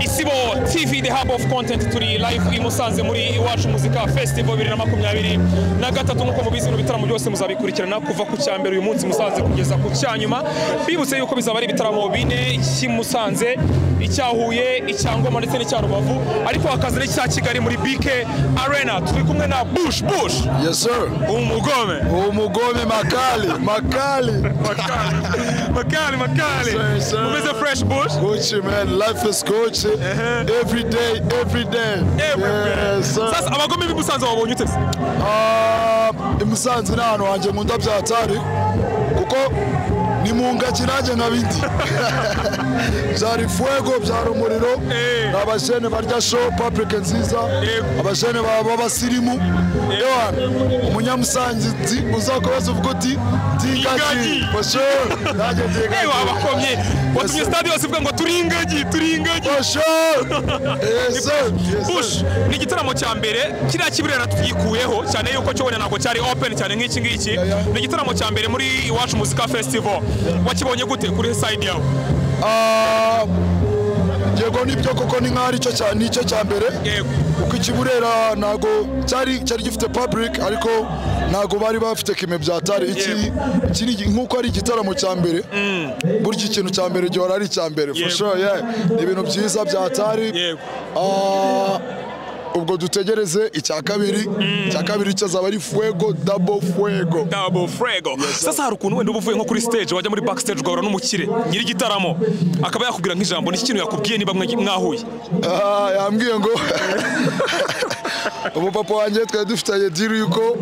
isibo tv the hub of content turi live i musanze muri iwacu muzika festival bibiri na makumyabiri na gatatu nk'uko mubizi bino bitaramo byose muzabikurikirana kuva ku cya mbere uyu munsi musanze kugeza ku cya nyuma bibutse yuko bizaba ari ibitaramo bine cy'i musanze icya huye icya ngoma ndetse n'icya rubavu ariko hakaza n'icya kigali muri bike arena turi kumwe na bush bush Yes sir. umugome Umugome makali, makali. makali makali makali Yes, sir. umeze fresh bush Gucci man, life is Gucci. Every day, every day. Every day. Yes sir. sasa abagome b'i musanze wabonye ute se Ah, i Musanze ni ahantu hanjye nkunda bya hatari kuko ni mu ngagi nanjye nkabindi byari fuego byari umuriro Eh. ni abajene barya show paprike nziza Yego. abajene ba- b'abasirimu ewana umunyamusangizi uza kubaza uvuga uti Ingagi. ndingagi basho nanjye ndingagi ewa abakomye watumye Yes, sir. stade yose ivuga ngo turi ingagi turi ingagi basho yes sir Yes, sir. bush ni igitaramo cya mbere kiriya kiburera tubyikuyeho cyane yuko cyo wenda ntabwo cyari open cyane nk'iki ngiki ni igitaramo cya mbere muri iwacu muzika festival wakibonye gute kuri side yawe Ah, yego nibyo koko ni nk'aho aricyo cya- nicyo cya mbere yego kuko ikiburera ntago cyari cyari gifite public ariko ntago bari bafite kime bya tari iki iki ni- nk'uko ari igitaramo cya mbere burya ikintu cya mbere gihora ari icya mbere for Yego. sure yeah ni ibintu byiza bya tari yego Ah, ubwo dutegereze icya kabiri icya kabiri cyazaba ari fuego double fuego Double Frego. Sasa hari ukuntu wenda uba uvuye nko kuri stage wajya muri backstage ugahura n'umukire nyiri igitaramo akaba yakubwira nk'ijambo ni iki kintu yakubwiye niba mwa- mwahuye Ah, yambwiye ngo ubu papa wanjye twari dufitanye diri yuko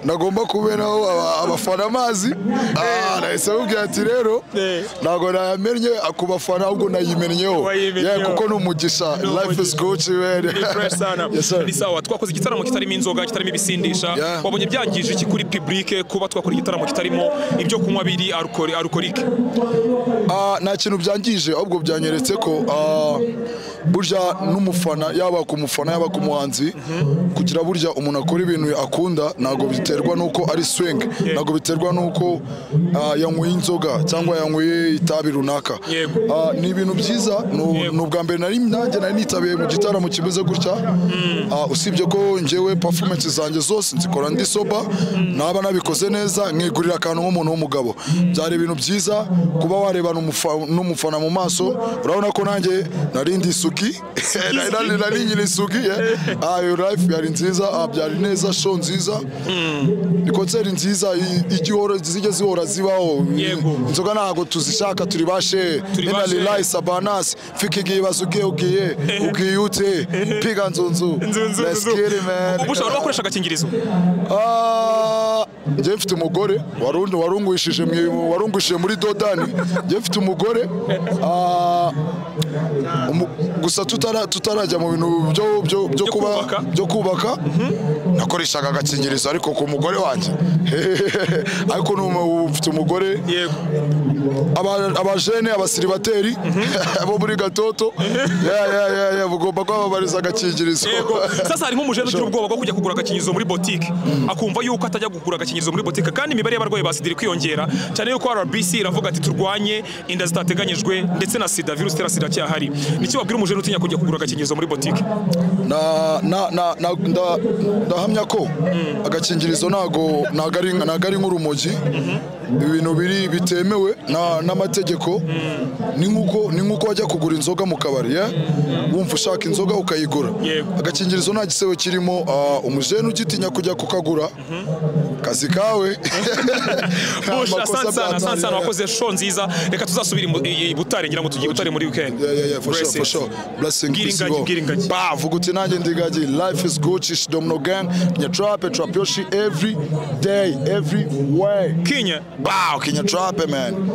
nagomba kuberaho aba- abafana amazi Ah, nahise amubwira ati rero Eh. ntabwo nayamennye ku bafana ahubwo nayimenyeho Wayimenyeho. Yeah, kuko ni umugisha life is good Ni fresh sana. Yes, sir. ni sawa twakoze igitaramo kitarimo inzoga kitarimo ibisindisha Yeah. wabonye byangije iki kuri public kuba twakora igitaramo kitarimo ibyo kunywa biri alcohol- alcoholic Ah, nta kintu byangije ahubwo byanyeretse ko ah, burya n'umufana yaba ku mufana yaba ku muhanzi kugira burya umuntu akora ibintu akunda ntabwo biterwa n'uko ari swing ntabwo biterwa n'uko ah, yanyweye inzoga cyangwa yanyweye itabi runaka Yego. Ah, ni ibintu byiza ni u- Yego. ni ubwa mbere nari nanjye nari nitabiye mu gitaramo kimeze gutya Ah, usibye ko ngewe performance zanjye zose nzikora ndi soba naba nabikoze neza nkigurira akantu nk'umuntu w'umugabo byari ibintu byiza kuba warebana umufa- n'umufana mu maso urabona ko nanjye nari ndi isuki Nari- nari nari nyiri isuki yeah. Ah, iyo life yari nziza ah, byari neza show nziza ni konseri nziza i- igihora zijya zihora zibaho Yego. inzoga ntabwo tuzishaka turi bashe Turi ba shehe. enalilai sabanas fike igihe ibazo ugiye ugiye ugiye ute piga nzunzu Nzunzu, Let's nzunzu. get it, man. Ubu ushobora no gukoresha agakingirizo Ah, njye mfite umugore warun- warungwishije mu- warungwishije muri dodani njye mfite umugore ah, umu- gusa tutara- tutarajya mu bintu byo- byo- byo kuba- kubaka. byo kubaka nakoreshaga agakingirizo ariko ku mugore wanjye ariko ni umu- ufite umugore yego Aba- abajene abasiribateri bo muri gatoto Yeah, yeah, yeah, yeah, bugomba kwababariza agakingirizo yego sasa hari nk'umujene ugira ubwoba bwo kujya kugura agakingirizo muri botike akumva yuko atajya kugura agakingirizo muri botike kandi imibare y'abarwayi ba sida iri kwiyongera cyane yuko rbc iravuga ati turwanye inda zitateganyijwe ndetse na sida virusi itera sida cyahari niki wabwira umujene utinya kujya kugura agakingirizo muri botike Na- na- na- na- nda- ndahamya ko agakingirizo ntago ntago ari ntago ari nk'urumogi ibintu biri bitemewe na- n'amategeko ni nk'uko ni nk'uko wajya kugura inzoga mu kabari yeah? wumva ushaka inzoga ukayigura Yego. agakingirizo nta gisebo kirimo ah, umujene ugitinya kujya kukagura kazi kawe Nta Bush, makosa asante sana byatangirira. asante sana wakoze show nziza reka tuzasubire imu- i i Butare ngira ngo tugiye i Butare muri weekend Yeah, yeah, yeah, for sure, for Blessings. sure. Blessing, Gira peace, ingagi, bro. gira ingagi. Bah, vuga uti nanjye ndigagi life is Gucci, she domino gang nyatrape trap yoshi every day every way Kinya Bah, kinya trape man